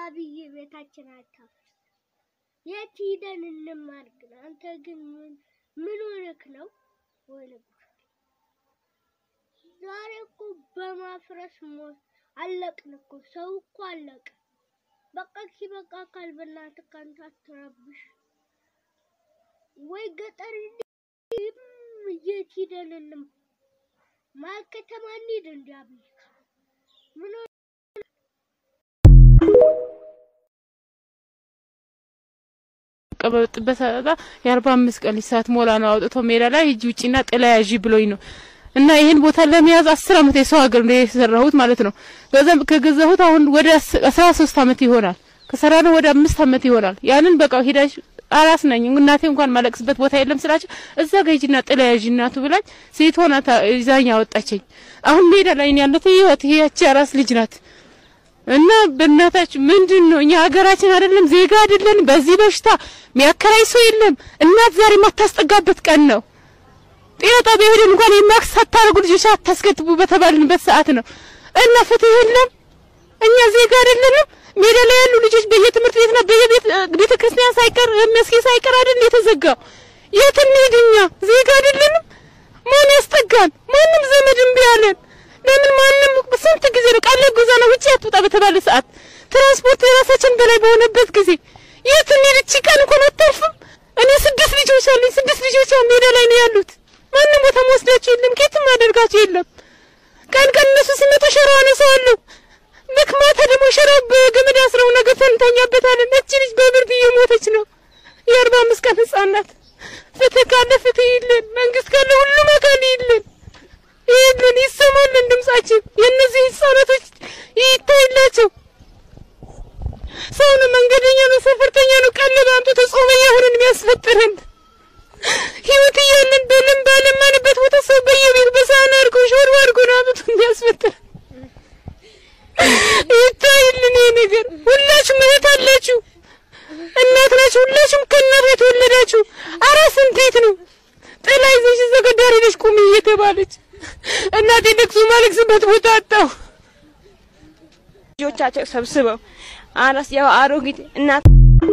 አብይ ቤታችን አታፍርስ። የት ሂደን እንማር ግን? አንተ ግን ምን ምን ሆነክ ነው? ወይ ዛሬ እኮ በማፍረስ ሞት አለቅን እኮ ሰው እኮ አለቀ። በቃ በቃ አካል በእናትህ ካንተ አትረብሽ። ወይ ገጠር የት ሂደን እንማር? መሀል ከተማ እንሂድ እንደ አብይ ምን ቀበጥበት የአርባ አምስት ቀን ሰዓት ሞላ ነው አውጥቶ ሜዳ ላይ ሂጂ ውጪና ጥላ ያዢ ብሎኝ ነው እና ይህን ቦታ ለመያዝ አስር አመት የሰው ሀገር ነው የሰራሁት ማለት ነው። ከዛም ከገዛሁት አሁን ወደ አስራ ሶስት አመት ይሆናል። ከሰራ ነው ወደ አምስት አመት ይሆናል። ያንን በቃ ሄዳሽ አራስ ነኝ እናቴ እንኳን ማለቅስበት ቦታ የለም ስላቸው እዛ ጋ ሂጂና ጥላ ያዢ እናቱ ብላኝ ሴት ሆና ይዛኝ አወጣችኝ። አሁን ሜዳ ላይ ነው ያለሁት። ህይወት ያቺ አራስ ልጅ ናት። እና በእናታችሁ ምንድን ነው እኛ ሀገራችን አይደለም ዜጋ አይደለን። በዚህ በሽታ የሚያከራይ ሰው የለም። እናት ዛሬ የማታስጠጋበት ቀን ነው። ጤና ጣቢያ ሄደን እንኳን የማክስ ሳታደርጉ ልጆች አታስከትቡ በተባልንበት ሰዓት ነው እና ፍትህ የለም። እኛ ዜጋ አይደለንም። ሜዳ ላይ ያሉ ልጆች በየትምህርት ቤትና በየቤት ቤተ ክርስቲያን ሳይቀር መስጊድ ሳይቀር አይደል የተዘጋው። የት እንሂድ እኛ ዜጋ አይደለንም። ማን ያስጠጋን? ማንም ዘመድ እምቢ አለን። ለምን ማንም ስንት ጊዜ ነው ቃል ጉዞ ነው ውጪ አትውጣ በተባለ ሰዓት ትራንስፖርት የራሳችን በላይ በሆነበት ጊዜ የት እንሂድ? እቺ ቀን እንኳን አታልፍም። እኔ ስድስት ልጆች አሉኝ። ስድስት ልጆች ሜዳ ላይ ነው ያሉት። ማንም ቦታ መወስዳቸው የለም። ከየትም አደርጋቸው የለም። ቀን ቀን እነሱ ሲመጡ ሸራ አነሳዋለሁ። ልክ ማታ ደግሞ ሸራ በገመድ አስረው ነገ እንተኛበታለን። እቺ ልጅ በብርድ እየሞተች ነው። የአርባ አምስት ቀን ህጻን ናት። ፍትህ ካለ ፍትህ ይልን፣ መንግስት ካለ ሁሉም አካል ይልን ይህንን ይሰማልን ድምጻችን። የእነዚህ ህጻናቶች ይታይላቸው። ሰው ነው፣ መንገደኛ ነው፣ ሰፈርተኛ ነው። ቀለብ አምጥቶ ጾመኛ ሆነን የሚያስፈጥረን ህይወት እያለን በለም ባለማንበት ቦታ ሰው በየቤት በሳህን አድርጎ ሾርባ አድርጎ ነው አምጥቶ የሚያስፈጥረን። ይታይልን ይሄ ነገር። ሁላችሁም እህት አላችሁ፣ እናት ናችሁ። ሁላችሁም ከእናት የተወለዳችሁ አራስ እንዴት ነው ጥላ ይዘሽ እዛ ጋር ዳር ሄደሽ ቁሚ እየተባለች እናቴ ለቅሶ ማለቅስበት ቦታ አጣሁ። ልጆቻቸው ሰብስበው አራስ ያው አሮጊት እናት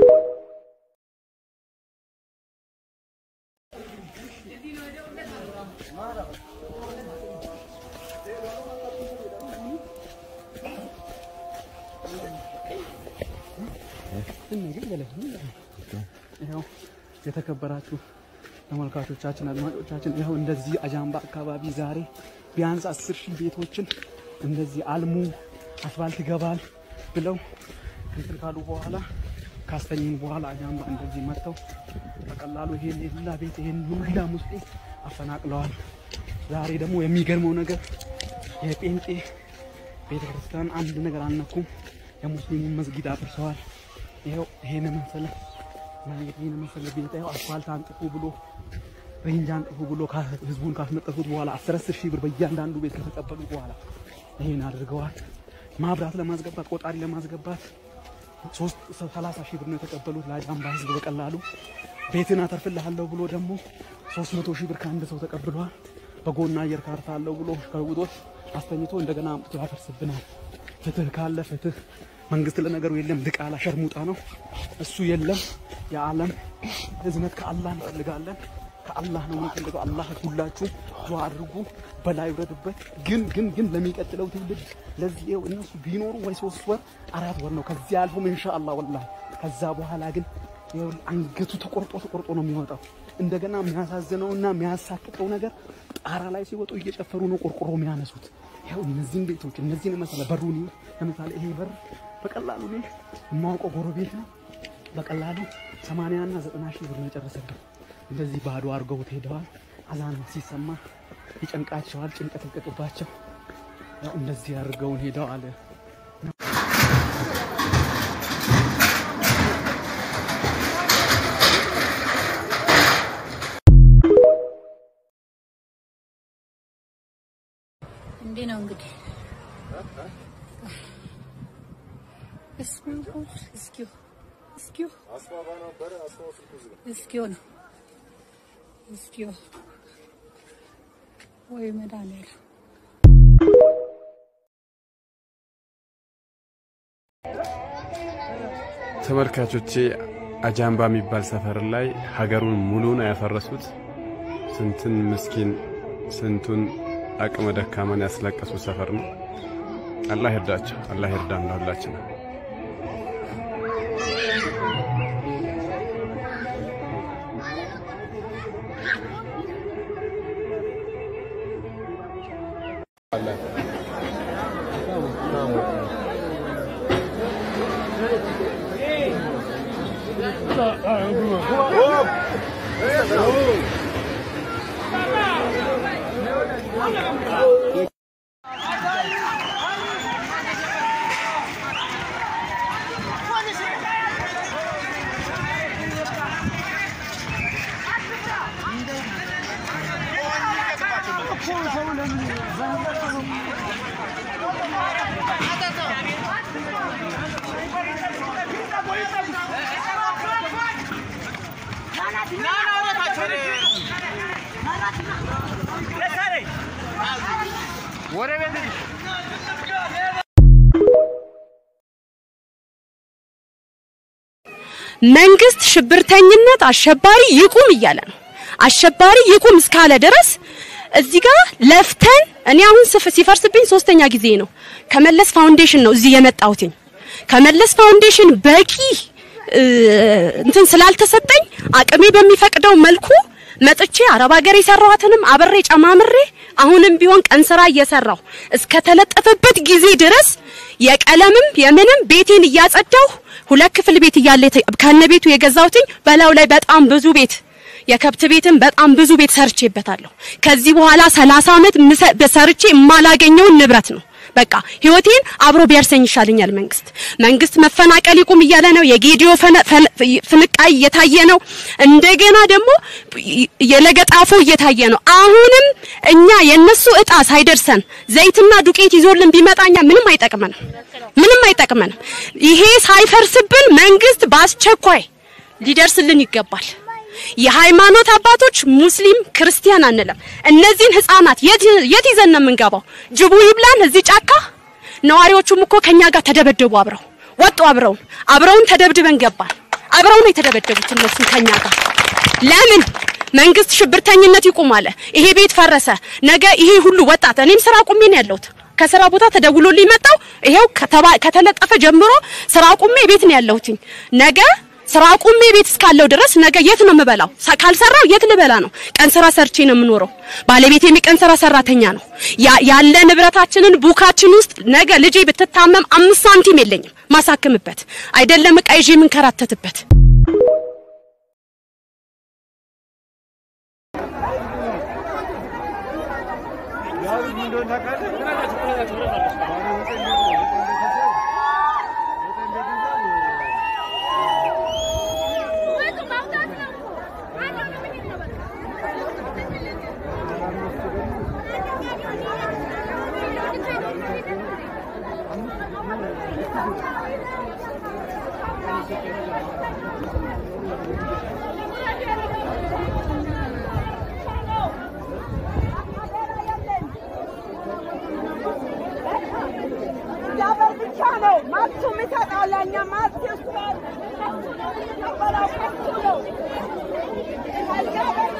ይኸው የተከበራችሁ ተመልካቾቻችን አድማጮቻችን ይኸው እንደዚህ አጃምባ አካባቢ ዛሬ ቢያንስ አስር ሺህ ቤቶችን እንደዚህ አልሙ አስፋልት ይገባል ብለው እንትን ካሉ በኋላ ካስተኝን በኋላ አጃምባ እንደዚህ መጥተው በቀላሉ ይሄን የሁላ ቤት ይሄን ሁላ ሙስጤ አፈናቅለዋል። ዛሬ ደግሞ የሚገርመው ነገር የጴንጤ ቤተክርስቲያን አንድ ነገር አልነኩም። የሙስሊሙን መስጊድ አፍርሰዋል። ይኸው ይሄን መሰለ ይሄን መሰለ ቤት ይኸው አስፋልት አንጥፉ ብሎ ሬንጅ አንጥፉ ብሎ ህዝቡን ካስመጠፉት በኋላ አስር አስር ሺህ ብር በእያንዳንዱ ቤት ከተቀበሉ በኋላ ይሄን አድርገዋል። ማብራት ለማስገባት ቆጣሪ ለማስገባት ሶስት ሰላሳ ሺህ ብር ነው የተቀበሉት ለአጃምባ ህዝብ በቀላሉ ቤትን አተርፍልሃለሁ ብሎ ደግሞ ሶስት መቶ ሺህ ብር ከአንድ ሰው ተቀብሏል። በጎና አየር ካርታ አለው ብሎ ከውጦት አስተኝቶ እንደገና አምጥቶ ያፈርስብናል። ፍትህ ካለ ፍትህ መንግስት ለነገሩ የለም፣ ድቃላ ሸርሙጣ ነው እሱ የለም። የዓለም ህዝነት ከአላህ እንፈልጋለን። ከአላህ ነው የምንፈልገው። አላህ ሁላችሁ ዱዓ አድርጉ፣ በላይ ይውረድበት። ግን ግን ግን ለሚቀጥለው ትውልድ ለዚህ ይኸው እነሱ ቢኖሩ ወይ ሶስት ወር አራት ወር ነው ከዚህ አልፎም ኢንሻአላህ ወላሂ ከዛ በኋላ ግን ይኸው አንገቱ ተቆርጦ ተቆርጦ ነው የሚወጣው። እንደገና የሚያሳዝነውና የሚያሳቅቀው ነገር ጣራ ላይ ሲወጡ እየጨፈሩ ነው ቆርቆሮ የሚያነሱት። ይኸው እነዚህን ቤቶች እነዚህን መሰለ በሩን ለምሳሌ ይሄ በር በቀላሉ እኔ የማውቀው ጎረቤት ነው በቀላሉ ሰማንያና ዘጠና ሺህ ብር ነው የጨረሰብን። እንደዚህ ባዶ አድርገውት ሄደዋል። አዛን ሲሰማ ይጨንቃቸዋል፣ ጭንቀት ይልቀቅባቸው። ያው እንደዚህ አድርገውን ሄደዋል። እንዲህ ነው እንግዲህ እስኪው እስኪው እስኪው እስኪው ነው እስኪው ወይ መድኃኒዓለም ተመልካቾቼ አጃምባ የሚባል ሰፈር ላይ ሀገሩን ሙሉን ያፈረሱት ስንትን ምስኪን ስንቱን አቅመ ደካማን ያስለቀሱ ሰፈር ነው። አላህ ይርዳቸው፣ አላህ ይርዳን ለሁላችንም። መንግስት ሽብርተኝነት አሸባሪ ይቁም እያለ ነው። አሸባሪ ይቁም እስካለ ድረስ እዚህ ጋር ለፍተን እኔ አሁን ስፍ- ሲፈርስብኝ ሶስተኛ ጊዜ ነው። ከመለስ ፋውንዴሽን ነው እዚህ የመጣሁትኝ። ከመለስ ፋውንዴሽን በቂ እ፣ እንትን ስላልተሰጠኝ አቅሜ በሚፈቅደው መልኩ መጥቼ አረብ ሀገር የሰራኋትንም አብሬ ጨማምሬ አሁንም ቢሆን ቀን ስራ እየሰራሁ እስከተለጠፈበት ጊዜ ድረስ የቀለምም የምንም ቤቴን እያጸዳሁ ሁለት ክፍል ቤት እያለ የተ- ከነ ቤቱ የገዛሁትኝ በላዩ ላይ በጣም ብዙ ቤት የከብት ቤትም በጣም ብዙ ቤት ሰርቼበታለሁ። ከዚህ በኋላ 30 ዓመት ምሰ- በሰርቼ የማላገኘውን ንብረት ነው። በቃ ህይወቴን አብሮ ቢያርሰኝ ይሻለኛል። መንግስት መንግስት መፈናቀል ይቁም እያለ ነው። የጌዲዮ ፈነ- ፈነ- ፍንቃይ እየታየ ነው። እንደገና ደግሞ የለገጣፎ እየታየ ነው። አሁንም እኛ የነሱ እጣ ሳይደርሰን ዘይትና ዱቄት ይዞልን ቢመጣኛ ምንም አይጠቅመንም፣ ምንም አይጠቅመንም። ይሄ ሳይፈርስብን መንግስት በአስቸኳይ ሊደርስልን ይገባል። የሃይማኖት አባቶች ሙስሊም ክርስቲያን አንለም። እነዚህን ህፃናት የት የት ይዘን ነው የምንገባው? ጅቡ ይብላን እዚህ ጫካ። ነዋሪዎቹም እኮ ከኛ ጋር ተደበደቡ፣ አብረው ወጡ፣ አብረውን አብረውን ተደብድበን ገባን። አብረው ነው የተደበደቡት እነሱም ከኛ ጋር። ለምን መንግስት ሽብርተኝነት ይቁም አለ። ይሄ ቤት ፈረሰ። ነገ ይሄ ሁሉ ወጣት እኔም ስራ ቁሜ ነው ያለሁት። ከስራ ቦታ ተደውሎልኝ መጣው። ይሄው ከተባ- ከተለጠፈ ጀምሮ ስራ ቁሜ ቤት ነው ያለሁትኝ። ነገ ስራ ቁሜ ቤት እስካለው ድረስ ነገ የት ነው የምበላው? ሳ- ካልሰራው የት ልበላ ነው? ቀን ስራ ሰርቼ ነው የምኖረው። ባለቤቴም የቀን ስራ ሰራተኛ ነው። ያ- ያለ ንብረታችንን ቡካችን ውስጥ ነገ ልጄ ብትታመም አምስት ሳንቲም የለኝም ማሳክምበት አይደለም እቃ ይዤ የምንከራተትበት እግዚአብሔር ብቻ ነው መብቱ የሚሰጠው ለእኛ መብት ይስጠን። የሚቀበለው ከሱ ነው። ከእግዚአብሔር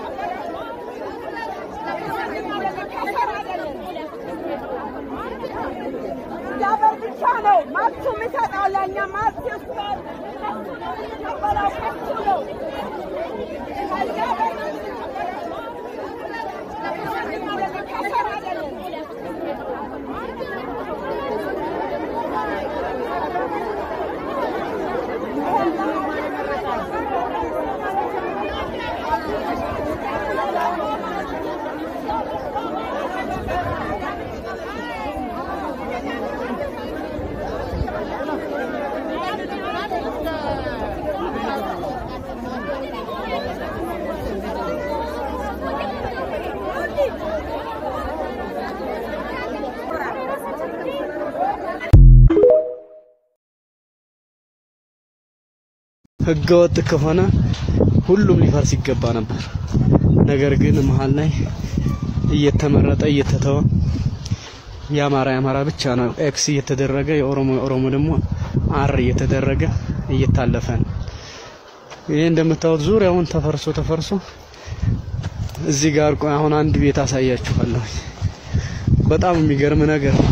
እግዚአብሔር ብቻ ነው መብቱ የሚሰጠው ለእኛ መብት ይስጠን። የሚቀበለው ከሱ ነው። ከእግዚአብሔር ከሰር አይደለም። ህገወጥ ከሆነ ሁሉም ሊፈርስ ይገባ ነበር። ነገር ግን መሀል ላይ እየተመረጠ እየተተወ የአማራ የአማራ ብቻ ነው ኤክስ እየተደረገ የኦሮሞ የኦሮሞ ደግሞ አር እየተደረገ እየታለፈ ነው። ይሄ እንደምታዩት ዙሪያውን ተፈርሶ ተፈርሶ እዚህ ጋር ቆይ አሁን አንድ ቤት አሳያችኋለሁ። በጣም የሚገርም ነገር ነው።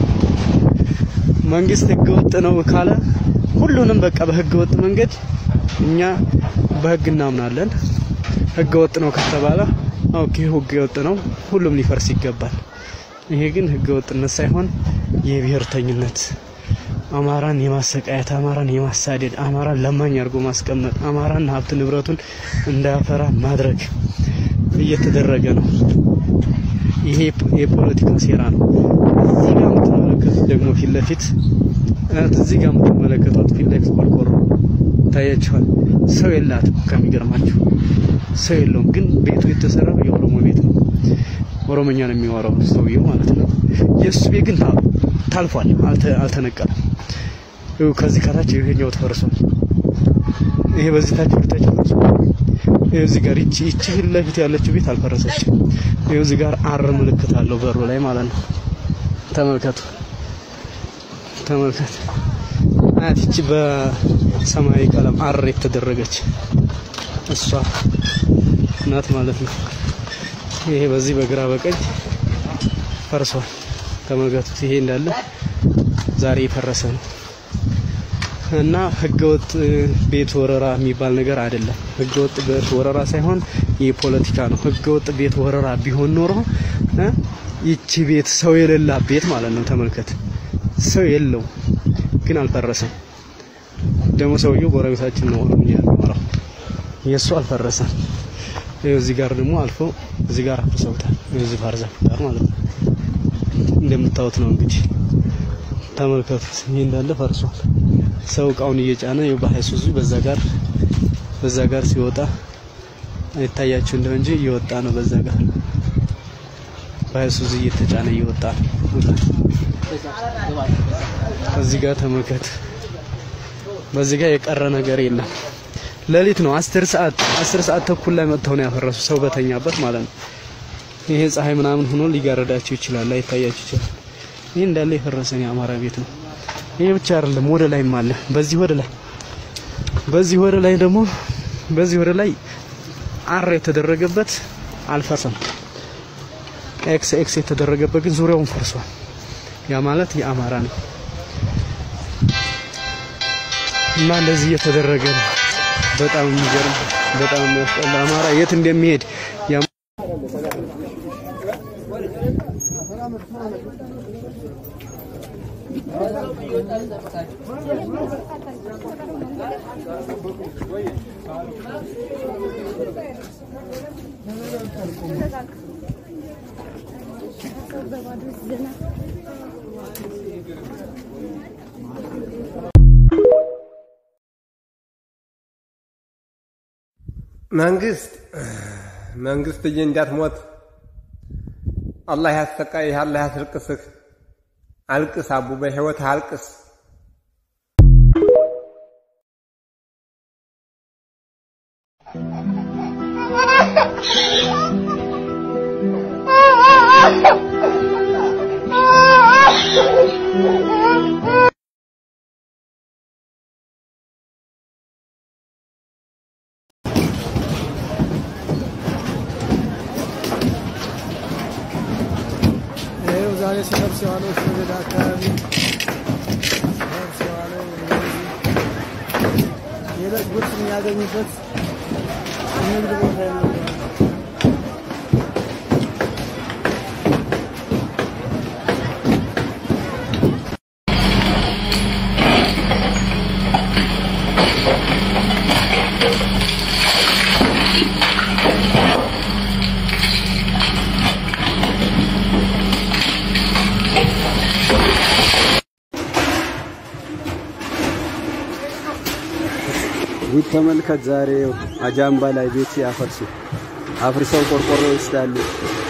መንግስት ህገ ወጥ ነው ካለ ሁሉንም በቃ በህገ ወጥ መንገድ እኛ በህግ እናምናለን። ህገ ወጥ ነው ከተባለ ኦኬ ህገ ወጥ ነው፣ ሁሉም ሊፈርስ ይገባል። ይሄ ግን ህገ ወጥነት ሳይሆን የብሔርተኝነት አማራን የማሰቃየት አማራን የማሳደድ አማራን ለማኝ አድርጎ ማስቀመጥ አማራን ሀብት ንብረቱን እንዳያፈራ ማድረግ እየተደረገ ነው። ይሄ የፖለቲካ ሴራ ነው። እዚህ ጋር የምትመለከቱት ደግሞ ፊት ለፊት እዚህ ጋር የምትመለከቱት ፊት ለፊት ቆርቆሮ ታያችኋል። ሰው የላትም። ከሚገርማችሁ ሰው የለውም። ግን ቤቱ የተሰራው የኦሮሞ ቤት ነው። ኦሮሞኛ ነው የሚወራው ሰውየው ማለት ነው። የእሱ ቤት ግን ታልፏል፣ አልተነቀለም። ይኸው ከዚህ ከታች ይሄኛው ተፈርሷል። ይሄ በዚህ ታች ወደታች ፈርሷል። ይኸው እዚህ ጋር ይቺ ይቺ ፊት ለፊት ያለችው ቤት አልፈረሰችም። ይኸው እዚህ ጋር አር ምልክት አለው በሩ ላይ ማለት ነው። ተመልከቱ፣ ተመልከቱ። አያት ይቺ በሰማያዊ ቀለም አር የተደረገች እሷ ናት ማለት ነው። ይሄ በዚህ በግራ በቀኝ ፈርሷል። ተመልከቱት። ይሄ እንዳለ ዛሬ የፈረሰ ነው እና ህገወጥ ቤት ወረራ የሚባል ነገር አይደለም። ህገወጥ ቤት ወረራ ሳይሆን የፖለቲካ ነው። ህገወጥ ቤት ወረራ ቢሆን ኖሮ እ ይቺ ቤት ሰው የሌላ ቤት ማለት ነው። ተመልከት፣ ሰው የለው ግን አልፈረሰም። ደግሞ ሰውየው ጎረቤታችን ነው ኦሮምኛ የሚያወራው የእሱ አልፈረሰም። ይኸው እዚህ ጋር ደግሞ አልፎ እዚህ ጋር አፍርሰውታል። ይኸው እዚህ ባህር ዛፍ ጋር ማለት ነው። እንደምታዩት ነው እንግዲህ ተመልከቱት። ይሄ እንዳለ ፈርሷል። ሰው እቃውን እየጫነ ይኸው በሃይሱዙ በዛ ጋር በዛ ጋር ሲወጣ አይታያችሁ እንደው እንጂ እየወጣ ነው። በዛ ጋር በሃይሱዙ እየተጫነ እየወጣ ነው። እዚህ ጋር ተመልከት። በዚህ ጋር የቀረ ነገር የለም። ሌሊት ነው። አስር ሰዓት አስር ሰዓት ተኩል ላይ መጥተው ነው ያፈረሱ ሰው በተኛበት ማለት ነው። ይሄ ፀሐይ ምናምን ሆኖ ሊጋረዳችሁ ይችላል፣ ላይታያችሁ ይችላል። ይሄ እንዳለ የፈረሰን የአማራ ቤት ነው። ይሄ ብቻ አይደለም፣ ወደ ላይም አለ። በዚህ ወደ ላይ በዚህ ወደ ላይ ደግሞ በዚህ ወደ ላይ አር የተደረገበት አልፈረሰም። ኤክስ ኤክስ የተደረገበት ግን ዙሪያውን ፈርሷል። ያ ማለት የአማራ ነው እና እንደዚህ እየተደረገ ነው። በጣም የሚገርም በጣም የሚያስጠላ አማራ የት እንደሚሄድ መንግስት መንግስትዬ እንዳትሞት አላህ ያሰቃይህ፣ አላህ ያስልቅስህ። አልቅስ አቡ፣ በህይወትህ አልቅስ። ይኸው ዛሬ ሲለብስ የዋለው ሽመቤዳ አካባቢ ሲለብስ የዋለው እንደዚህ የዕለት ጉርስ የሚያገኙበት ንግድ ቦታ ነው። ጉድ ተመልከት። ዛሬ አጃምባ ላይ ቤት ያፈርሱ አፍርሰው ቆርቆሮ ይወስዳሉ።